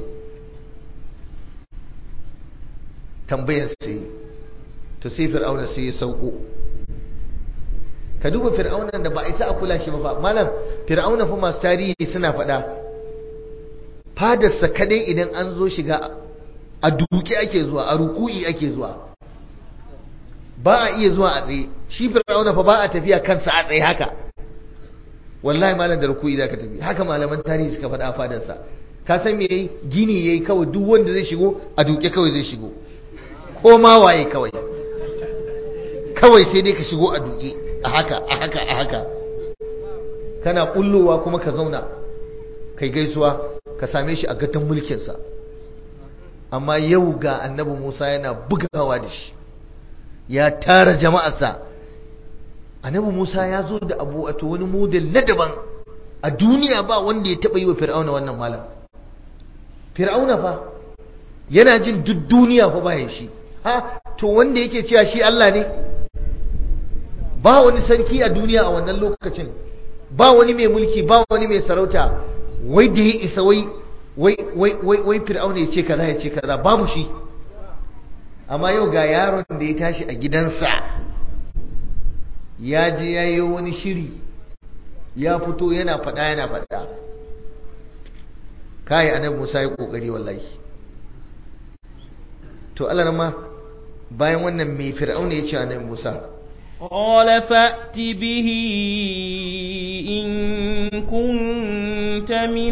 tambayar sai to sai fir'auna sai ya sauko ka duba fir'aunan da ba a isa a kula shi ba fa malam fir'auna fa masu tarihi suna faɗa fadarsa kadai idan an zo shiga a duke ake zuwa a ruku'i ake zuwa ba a iya zuwa a tsaye shi fir'auna fa ba a tafiya kansa a tsaye haka wallahi malam da ruku'i zaka tafi haka malaman tarihi suka faɗa a fadarsa ka san me yayi gini yayi kawai duk wanda zai shigo a duke kawai zai shigo ko ma waye kawai kawai sai dai ka shigo a duke a haka a haka a haka kana kullowa kuma ka zauna kai gaisuwa ka same shi a gatan mulkinsa amma yau ga annabi Musa yana bugawa da shi ya tara jama'arsa annabi Musa ya zo da abu wato wani model na daban a duniya ba wanda ya taba yi wa fir'auna wannan malam fir'auna fa yana jin duk duniya fa bayan shi ha to wanda yake cewa shi Allah ne ba wani sarki a duniya a wannan lokacin ba wani mai mulki ba wani mai sarauta wai da ya isa wai wai wai wai wai fir'auna ya ce kaza ya ce kaza babu shi amma yau ga yaron da ya tashi a gidansa ya je ya yi wani shiri ya fito yana faɗa yana faɗa kai annabi Musa ya kokari wallahi to Allah ma bayan wannan mai fir'auna ya ce annabi Musa قال فأت به إن كنت من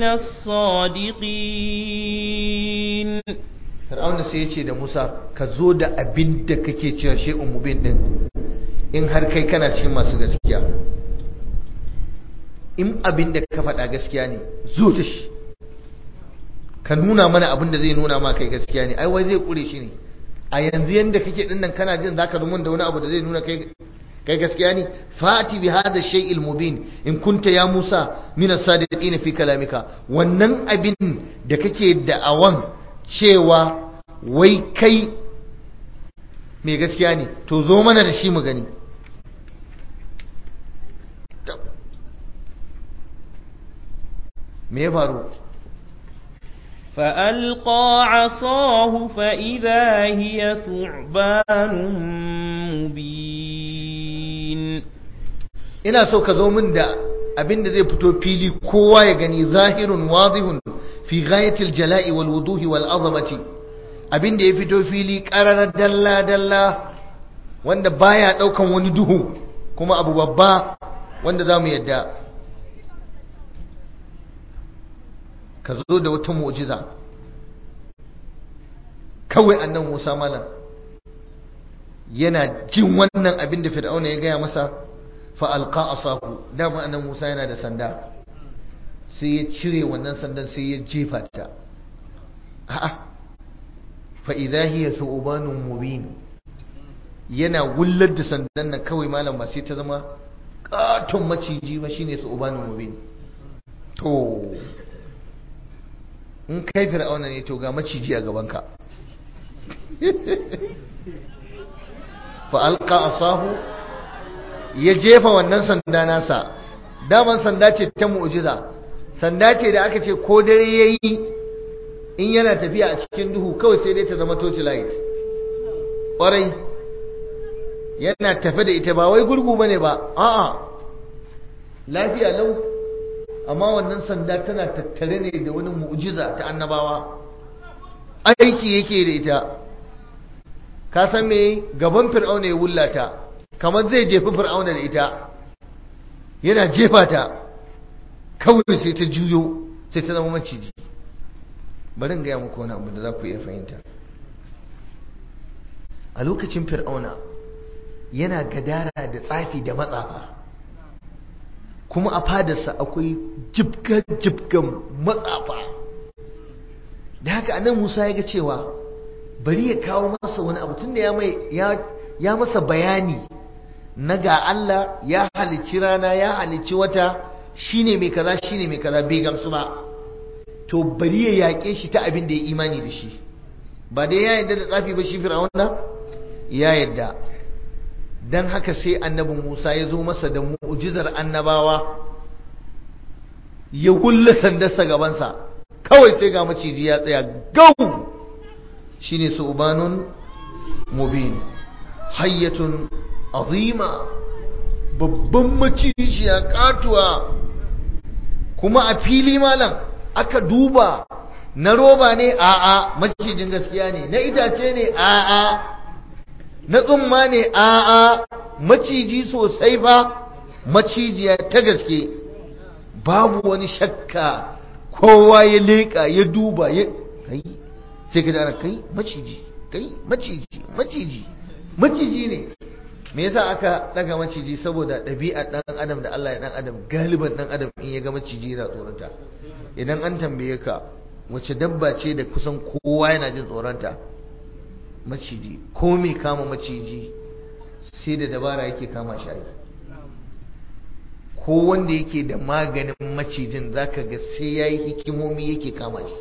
الصادقين fir'auna sai ya ce da Musa ka zo da abin da kake cewa shay'un mubin din in har kai kana cikin masu gaskiya in abin da ka faɗa gaskiya ne zo da shi ka nuna mana abin da zai nuna ma kai gaskiya ne ai wai zai kure shi ne a yanzu yanda kake din nan kana jin zaka rumun da wani abu da zai nuna kai kai gaskiya ne fati bi hada shay'il mubin in kunta ya Musa min as-sadiqin fi kalamika wannan abin da kake da'awan cewa wai kai mai gaskiya ne to zo mana da shi mu gani me ya faru فألقى عصاه فإذا هي ثعبان مبين ina so ka zo min da abin da zai fito fili kowa ya gani zahirun wadihun fi ghayatil jala'i wal wuduhi wal azamati abin da ya fito fili qararar dalla dalla wanda baya daukan wani duhu kuma abu babba wanda zamu yadda ka zo da wata mu'jiza kawai annan Musa malam yana jin wannan abin da Fir'auna ya gaya masa fa alqa asahu dama annan Musa yana da sanda sai ya cire wannan sandan sai ya jefa ta a'a fa idha hiya thubanun mubin yana wullar da sandan nan kawai malam ba sai ta zama katon maciji ba shine thubanun mubin to in kai fir'auna ne to ga maciji a gabanka fa alqa asahu ya jefa wannan sanda nasa daman sanda ce ta mu'jiza sanda ce da aka ce ko dare yayi in yana tafiya a cikin duhu kawai sai dai ta zama torch light ƙwarai yana tafe da ita ba wai gurgu bane ba a'a lafiya lau amma wannan sanda tana tattare ne da wani mu'jiza ta annabawa aiki yake da ita ka san me gaban fir'auna ya wullata kamar zai jefi fir'auna da ita yana jefa ta kawai sai ta juyo sai ta zama maciji bari in gaya muku wani abu da za ku iya fahimta a lokacin fir'auna yana gadara da tsafi da matsafa kuma a fadarsa akwai jibga-jibgan matsafa da haka anan musa ya ga cewa bari ya kawo masa wani abu tunda ya mai ya masa bayani na ga Allah ya halicci rana ya halicci wata shine mai kaza shine mai kaza bai gamsu ba to bari ya yaƙe shi ta abin da ya imani da shi ba dai ya yadda da tsafi ba shi fir'auna ya yadda dan haka sai annabi Musa ya zo masa da mu'jizar annabawa ya gulla sandarsa gabansa kawai sai ga maciji ya tsaya gau shine subanun mubin hayyatun azima babban macijiya katuwa kuma a fili malam aka duba na roba ne a'a macijin gaskiya ne na itace ne a'a na tsumma ne a'a maciji sosai ba macijiya ta gaske babu wani shakka kowa ya leƙa ya duba ya kai sai ka ana kai maciji kai maciji maciji maciji ne me yasa aka daga maciji saboda ɗabi'a ɗan adam da Allah ya ɗan adam galiban ɗan adam in ya ga maciji yana tsoronta idan an tambaye ka wace dabba ce da kusan kowa yana jin tsoronta maciji ko me kama maciji sai da dabara yake kama shi ko wanda yake da maganin macijin zaka ga sai yayi hikimomi yake kama shi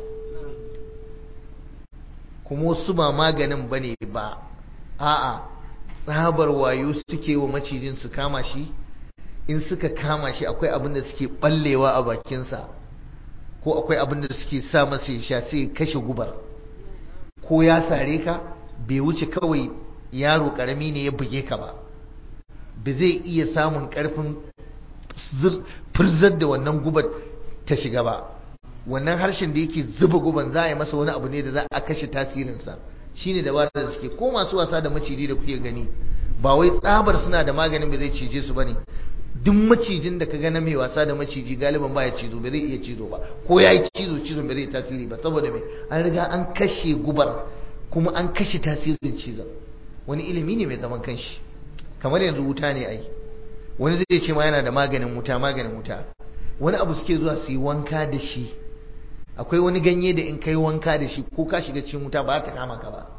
kuma wasu ba maganin bane ba a'a tsabar wayo suke wa macijin su kama shi in suka kama shi akwai abin da suke ballewa a bakinsa ko akwai abin da suke sa masa ya sha sai kashe gubar ko ya sare ka bai wuce kawai yaro karami ne ya buge ka ba ba zai iya samun ƙarfin furzar da wannan gubar ta shiga ba wannan harshen da yake zuba guban za a yi masa wani abu ne da za a kashe tasirinsa shine dabarar da suke ko masu wasa da maciji da kuke gani ba wai tsabar suna da maganin ba zai cije su bane duk macijin da ka ga na mai wasa da maciji galiban baya cizo ba zai iya cizo ba ko ya yi cizo cizo ba zai tasiri ba saboda me an riga an kashe gubar kuma an kashe tasirin cizon wani ilimi ne mai zaman kanshi kamar yanzu wuta ne ai wani zai ce ma yana da maganin wuta maganin wuta wani abu suke zuwa su yi wanka da shi akwai wani ganye da in kai wanka da shi ko ka shiga cikin wuta ba ta kama ka ba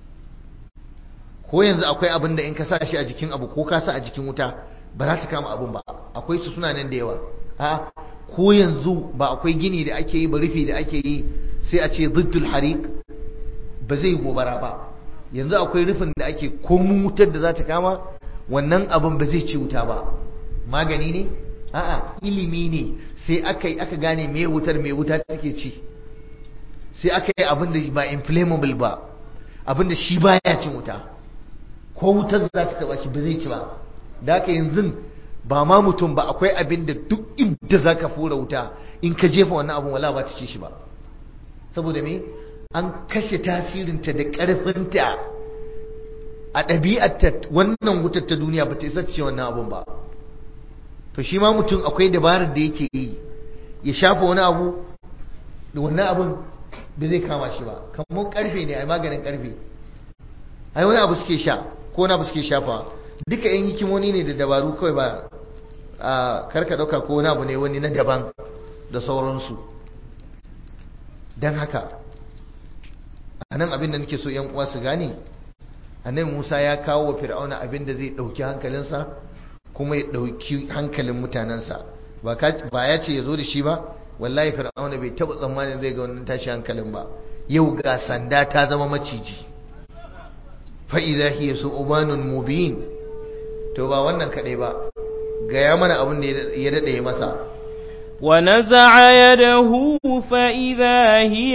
ko yanzu akwai abin da in ka sa shi a jikin abu ko ka sa a jikin wuta ba za ta kama abin ba akwai su suna nan da yawa a ko yanzu ba akwai gini da ake yi ba rufi da ake yi sai a ce ziddul harik ba zai gobara ba yanzu akwai rufin da ake komun wutar da za ta kama wannan abin ba zai ci wuta ba magani ne a'a ilimi ne sai aka yi aka gane me wutar me wuta take ci sai aka yi abin da ba inflammable ba abin da shi baya cin wuta ko wutar za ta taba shi ba zai ci ba da haka yanzu ba ma mutum ba akwai abin da duk inda za ka fura wuta in ka jefa wannan abin wala ba ta ci shi ba saboda me an kashe tasirinta da ƙarfinta a ɗabi'arta wannan wutar ta duniya ba ta isa ce wannan abun ba to shi ma mutum akwai dabarar da yake yi ya shafa wani abu da wannan abun ba zai kama shi ba kamar karfe ne a maganin karfe ai wani abu suke sha ko wani abu suke shafa duka yan hikimoni ne da dabaru kawai ba a karka dauka ko wani abu ne wani na daban da sauransu don haka a nan abin da nake so yan uwa su gane annabi Musa ya kawo wa Fir'auna abin da zai dauki hankalinsa kuma ya dauki hankalin mutanensa ba ya ce ya zo da shi ba wallahi Fir'auna bai taba tsammanin zai ga wannan tashi hankalin ba yau ga sanda ta zama maciji fa idza hiya su'banun mubin to ba wannan kadai ba gaya mana abin da ya dade masa ونزع يده فإذا هي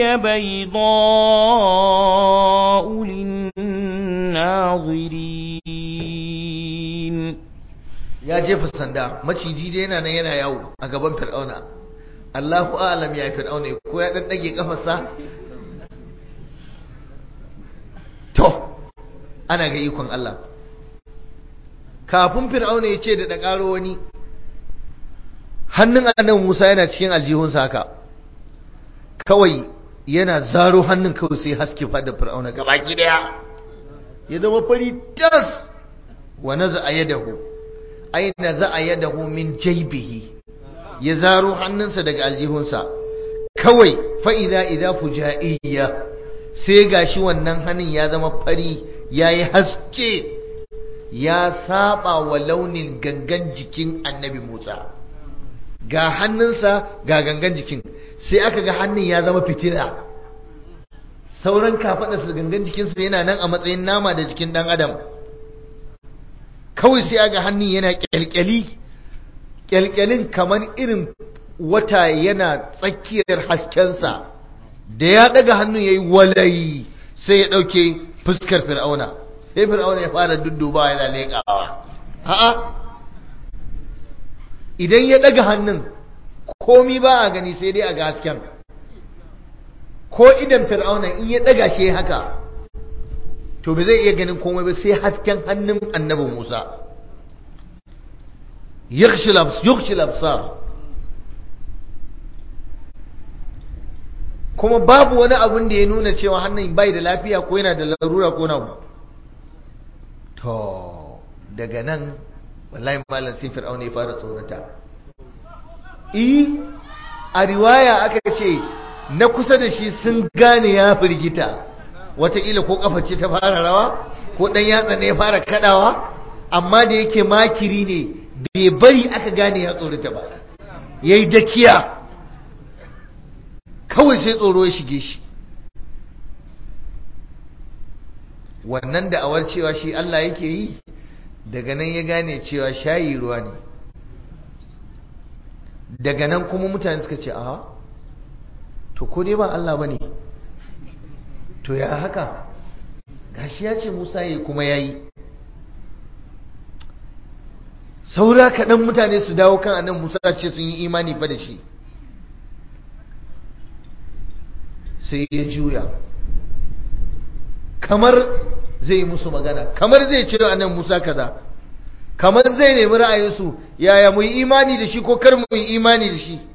بيضاء للناظرين ya jefa sanda maciji dai yana nan yana yawo a gaban fir'auna Allahu a'lam ya fir'auna ko ya daddage kafarsa to ana ga ikon Allah kafin fir'auna ya ce da da karo wani hannun annabi Musa yana cikin aljihunsa haka kawai yana zaro hannun kawai sai haske fada fir'auna gabaki daya ya zama fari tas wa naza yadahu ay naza yadahu min jaybihi ya zaro hannunsa daga aljihunsa kawai fa idza idza fujaiyya sai gashi wannan hannun ya zama fari yayi haske ya saba wa launin gangan jikin annabi Musa ga hannunsa ga gangan jikin sai aka ga hannun ya zama fitina sauran kafaɗarsa da gangan jikinsa yana nan a matsayin nama da jikin ɗan adam kawai sai aga hannun yana ƙyalƙyali ƙyalƙyalin kamar irin wata yana tsakiyar haskensa da ya ɗaga hannun ya yi walayi sai ya ɗauke fuskar fir'auna sai fir'auna ya fara dudduba yana leƙawa a'a idan ya ɗaga hannun komi ba a gani sai dai a ga hasken ko idan fir'auna in ya ɗaga shi haka to ba zai iya ganin komai ba sai hasken hannun annabi musa yukhshi labsar kuma babu wani abun da ya nuna cewa hannun bai da lafiya ko yana da larura ko na to daga nan wallahi malam sai fir'auna ya fara tsorata eh a riwaya aka ce na kusa da shi sun gane ya firgita wataƙila ko kafa ce ta fara rawa ko ɗan yatsa ne ya fara kaɗawa amma da yake makiri ne bai bari aka gane ya tsorata ba ya yi dakiya kawai sai tsoro ya shige shi wannan da awar cewa shi Allah yake yi daga nan ya gane cewa shayi ruwa ne daga nan kuma mutane suka ce a to ko dai ba Allah ba ne to ya haka gashi ya ce Musa yi kuma ya yi saura kaɗan mutane su dawo kan annabi Musa ce sun yi imani fa da shi sai ya juya kamar zai musu magana kamar zai ce annabi Musa kaza kamar zai nemi ra'ayinsu yaya mu yi imani da shi ko kar mu yi imani da shi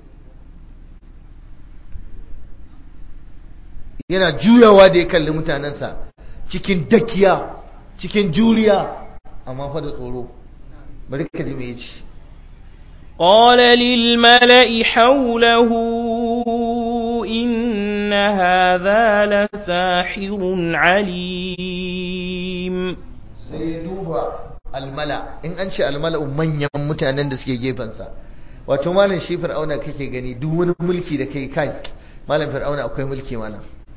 yana juyawa da ya kalli mutanensa cikin dakiya cikin juriya amma fa da tsoro bari ka ji me yace قال للملأ حوله إن هذا لساحر عليم sai duba almala in an ce almala manyan mutanen da suke gefensa wato malam shi fir'auna kake gani duk wani mulki da kai kai malam fir'auna akwai mulki malam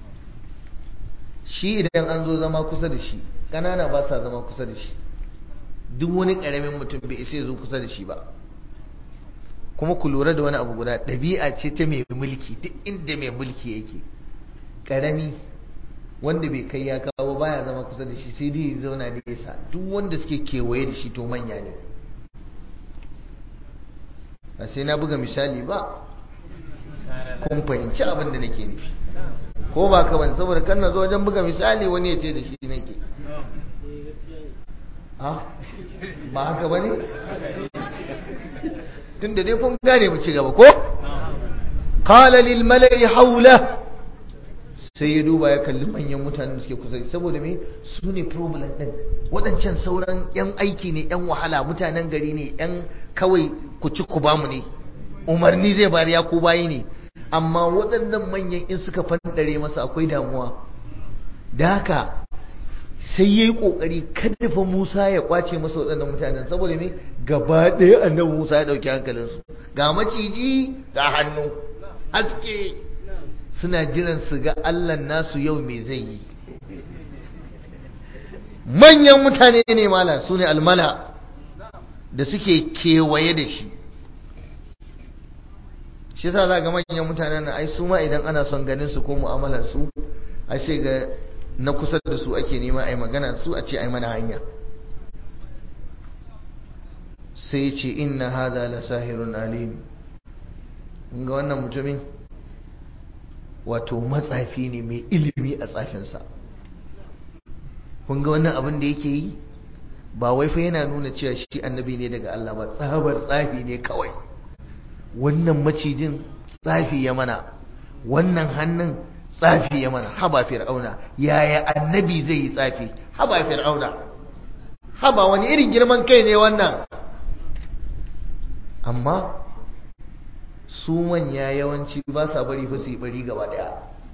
shi idan an zo zama kusa da shi ƙanana ba sa zama kusa da shi duk wani ƙaramin mutum bai isa ya zo kusa da shi ba kuma ku lura da wani abu guda ɗabi'a ce ta mai mulki duk inda mai mulki yake ƙarami wanda bai kai ya kawo baya zama kusa da shi sai dai ya zauna nesa duk wanda suke kewaye da shi to manya ne ba sai na buga misali ba kun fahimci abin da nake nufi ko ba ka bane saboda kan na zo wajen buga misali wani ya ce da shi nake ba haka bane tun da dai kun gane mu ci gaba ko qala lil mala'i hawla sai ya duba ya kalli manyan mutanen da suke kusa saboda me su ne problem din waɗancan sauran yan aiki ne yan wahala mutanen gari ne yan kawai ku ci ku bamu ne umarni zai bari ya ku bayi ne amma waɗannan manyan in suka fandare masa akwai damuwa da haka sai ya yi ƙoƙari kada fa Musa ya ƙwace masa waɗannan mutanen saboda me gaba ɗaya annabi Musa ya ɗauki hankalinsu ga maciji ga hannu haske suna jiran su ga Allah nasu yau me zai yi manyan mutane ne mala su ne almala da suke kewaye da shi shi sa za ga manyan mutanen ai su ma idan ana son ganin su ko mu'amalar su ai sai ga na kusa da su ake nema ai magana su a ce ai mana hanya sai ce inna hada la sahirun alim ga wannan mutumin wato matsafi ne mai ilimi a tsafinsa kun ga wannan abin da yake yi ba wai fa yana nuna cewa shi annabi ne daga Allah ba tsabar tsafi ne kawai wannan macijin tsafi ya mana wannan hannun tsafi ya mana haba fir'auna yaya annabi zai yi tsafi haba fir'auna haba wani irin girman kai ne wannan amma su manya yawanci ba sa bari fa su yi bari gaba daya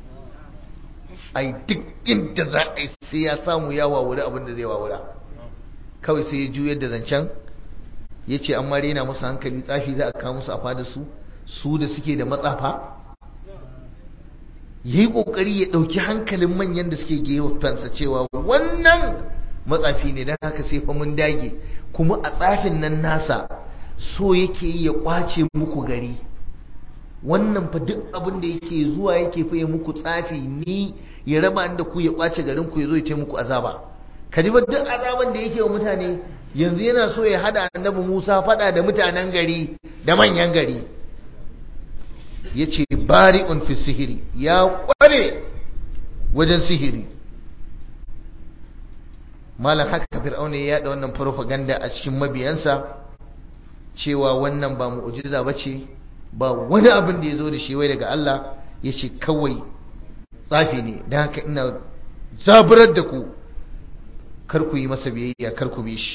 ai duk inda za a yi sai ya samu ya wawuri abin da zai wawura kawai sai ya juyar da zancen ya ce an rena musu hankali tsafi za a kawo musu a fada su su da suke da matsafa ya yi ƙoƙari ya ɗauki hankalin manyan da suke gefensa cewa wannan matsafi ne don haka sai fa mun dage kuma a tsafin nan nasa so yake yi ya ƙwace muku gari wannan fa duk abin da yake zuwa yake fa ya muku tsafi ni ya raba da ku ya ƙwace garin ku ya zo ya ce muku azaba ka ji ba duk azaban da yake wa mutane yanzu yana so ya hada annabi Musa fada da mutanen gari da manyan gari yace bari'un fi sihiri ya kware wajen sihiri malam haka fir'auna ya yada wannan propaganda a cikin mabiyansa cewa wannan ba mu'jiza bace ba wani abin da ya zo da shi wai daga Allah yace kawai tsafi ne dan haka ina zaburar da ku kar ku yi masa biyayya kar ku bi shi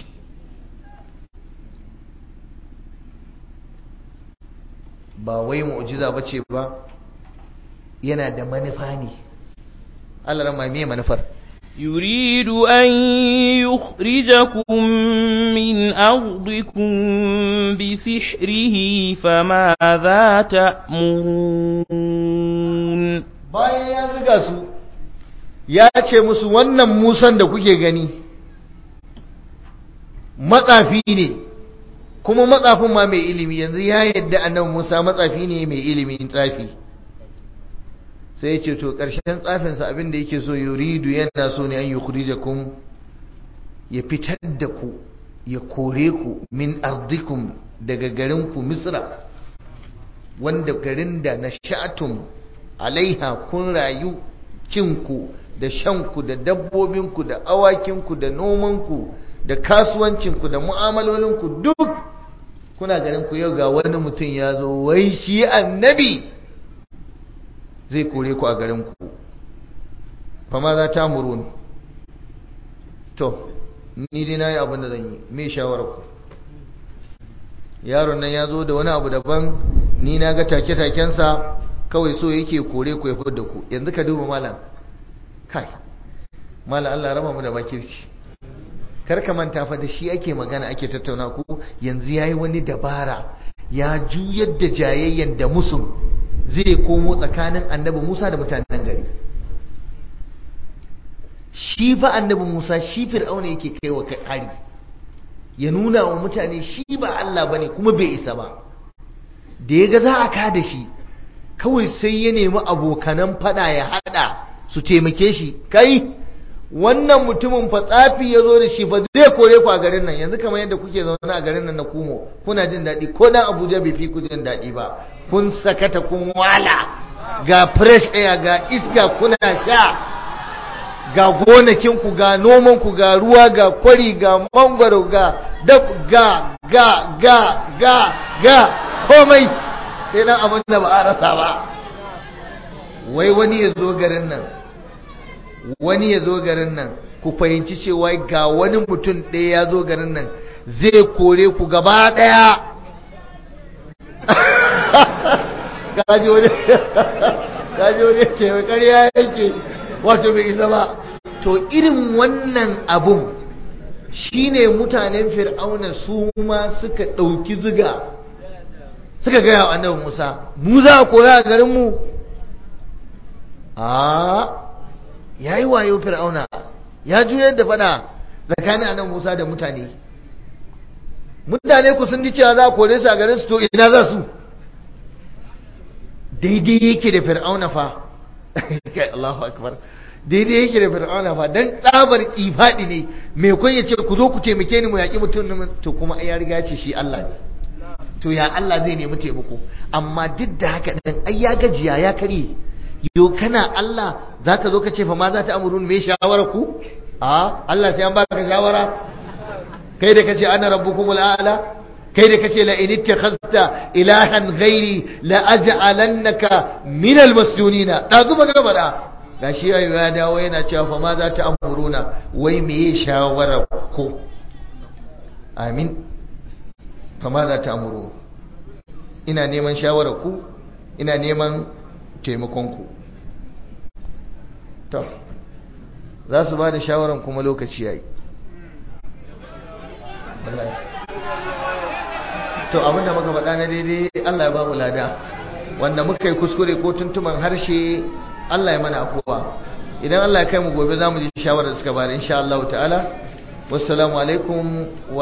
ba wai mu'jiza bace ba yana da manufa ne Allah rama me manufar يريد أن يخرجكم من أرضكم بسحره فماذا تأمرون bayan ya zuga su ya ce musu wannan musan da kuke gani matsafi ne kuma matsafin ma mai ilimi yanzu ya yadda annabi Musa matsafi ne mai ilimin tsafi sai ya ce to ƙarshen tsafinsa abin da yake so yuridu yana so ne an yukhrijakum ya fitar da ku ya kore ku min ardikum daga garinku misra wanda garin da na sha'atum alaiha kun rayu cinku da shanku da dabbobinku da awakinku da nomanku da kasuwancinku da mu'amalolinku duk kuna garinku yau ga wani mutum ya zo wai shi annabi zai kore ku a garinku fama za ta muruni to ni dai na yi abin da zan yi me shawararku yaron nan ya zo da wani abu daban ni na ga take-takensa kawai so yake kore ku ya da ku yanzu ka duba malam kai malam Allah raba mu da bakirci kar ka manta fa da shi ake magana ake tattauna ku yanzu yayi wani dabara ya juyar da jayayyen da musun zai komo tsakanin annabi Musa da mutanen gari shi fa annabi Musa shi fir'auna yake kaiwa kai hari ya nuna wa mutane shi ba Allah bane kuma bai isa ba da yaga za a kada shi kawai sai ya nemi abokanan fada ya hada su taimake shi kai wannan mutumin fa tsafi ya zo da shi fa zai kore ku a garin nan yanzu kamar yadda kuke zaune a garin nan na kumo kuna jin daɗi ko dan Abuja bai fi ku jin daɗi ba kun sakata kun wala ga fresh air ga iska kuna sha ga gonakinku ga nomanku ga ruwa ga kwari ga mangwaro ga dab ga ga ga ga ga komai sai dan abin da ba a rasa ba wai wani ya zo garin nan wani ya zo garin nan ku fahimci cewa ga wani mutum ɗaya ya zo garin nan zai kore ku gaba ɗaya kaji wani kaji wani ce mai ƙarya yake wato bai isa ba to irin wannan abun shine mutanen fir'auna su ma suka ɗauki ziga suka gaya wa annabi musa mu za a koya a garinmu a ya yi wayo fir'auna ya juyar da fada tsakanin annabi musa da mutane mutane ku sun ji cewa za a kore su a garin su to ina za su daidai yake da fir'auna fa kai Allahu akbar daidai yake da fir'auna fa dan tsabar ifadi ne me kun yace ku zo ku taimake ni mu yaki mutum to kuma ya riga ce shi Allah ne to ya Allah zai nemi taimako amma duk da haka dan ai ya gajiya ya kare yo kana Allah zaka zo ka ce fa ma za ta amurun me shawara ku a Allah sai an baka shawara kai da kace ana rabbukumul a'la kai da kace la in ittakhadta ilahan ghairi la aj'alannaka min almasjunina da zuba ga bada gashi yayi ya dawo yana cewa fa ma za ta amuruna wai meye shawara ko amin fa ma za ta amuru ina neman shawara ku ina neman taimakon ku to za su ba da shawaran kuma lokaci yayi to abinda muka faɗa na daidai Allah ya ba mu lada wanda muka yi kuskure ko tuntuman harshe Allah ya mana afuwa idan Allah ya kai mu gobe za mu ji shawarar da suka bada insha Allah ta'ala wassalamu alaikum